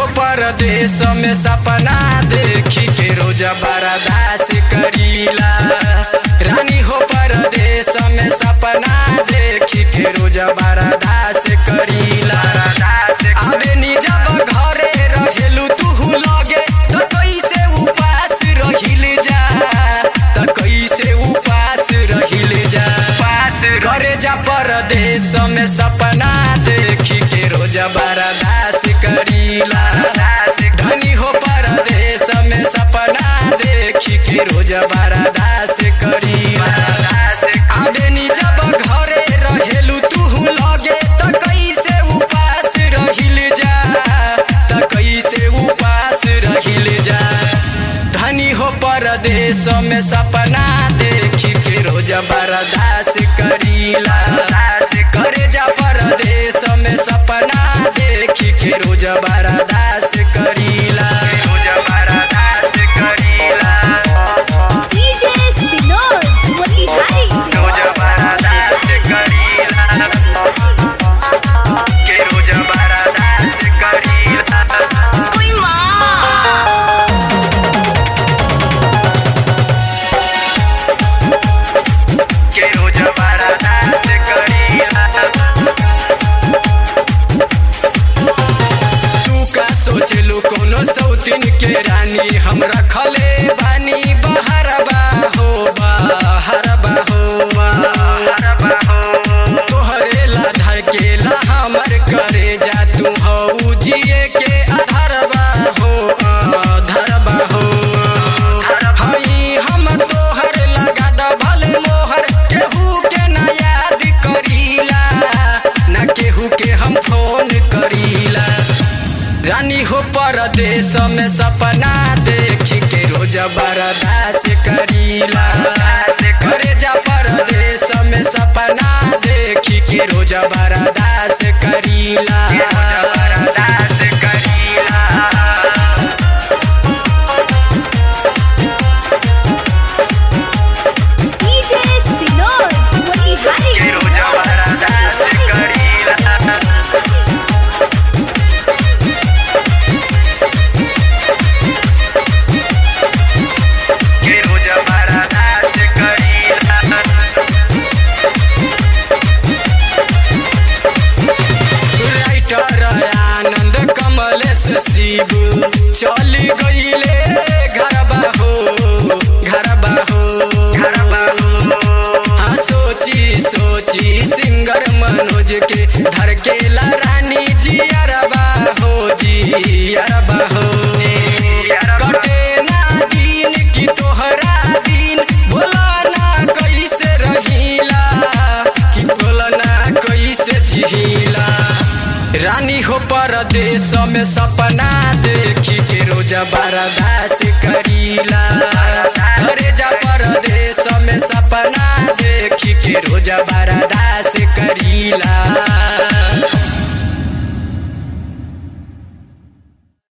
परदेश में सपना देखी के रोज बर्दास करीला रानी हो परदेश में सपना देखी के रोज बर्दास करीला अबे नी जब घरे रहेलू तू लगे तो कैसे उपास रहिल जा तो कैसे उपास रहिल जा पास घरे जा परदेश में सपना देखी के रोज बर्दास करीला धनी हो परदेश में सपना देखी के रोज बर्दास करीला आबे नी जब घरे रहेलू तू लगे त कैसे उपास रहिल जा त कैसे उपास रहिल जा धनी हो परदेश में सपना देखी के रोज बर्दास करीला करे जा परदेश में सपना देखी के रोज बर्दास करीला रोज बर्दास करीला DJ Sinor, Motihari रोज बर्दास करीला के रोज बर्दास करीला Uy, ma! के रोज बर्दास करीला तू का सोचलू कोनो सौतीन के रानी हम रखले बानी बहरबा हो बहरबा हो बहरबा हो तोहरे ला धकेला हमर करे जा तू हऊ जिए के अधरबा हो अधरबा हो हई हम तोहर लगा द भले मोहर केहू के ना याद करीला ना केहू के हम फोन करीला रानी हो परदेश में सपना देखी के रोज बर्दास करीला करे जा परदेश में सपना देखी के रोज बर्दास करीला बर्दास करीला DJ Sinor, Motihari के रोज बर्दास करीला के रोज बर्दास करीला राइटर आनंद कमलेश शिव चली गईले घरबा हो घरबा हो घरबा हो हाँ सोची सोची सिंगर मनोज के धर के रानी जी अरबा हो जी अरबा हो कटे ना दिन की तोहरा दिन बोला ना कैसे रहीला कि बोला ना कैसे झीला रानी हो परदेश में सपना देखी के रोज बर्दास करीला घरे जा परदेश में सपना देखी के रोज बर्दास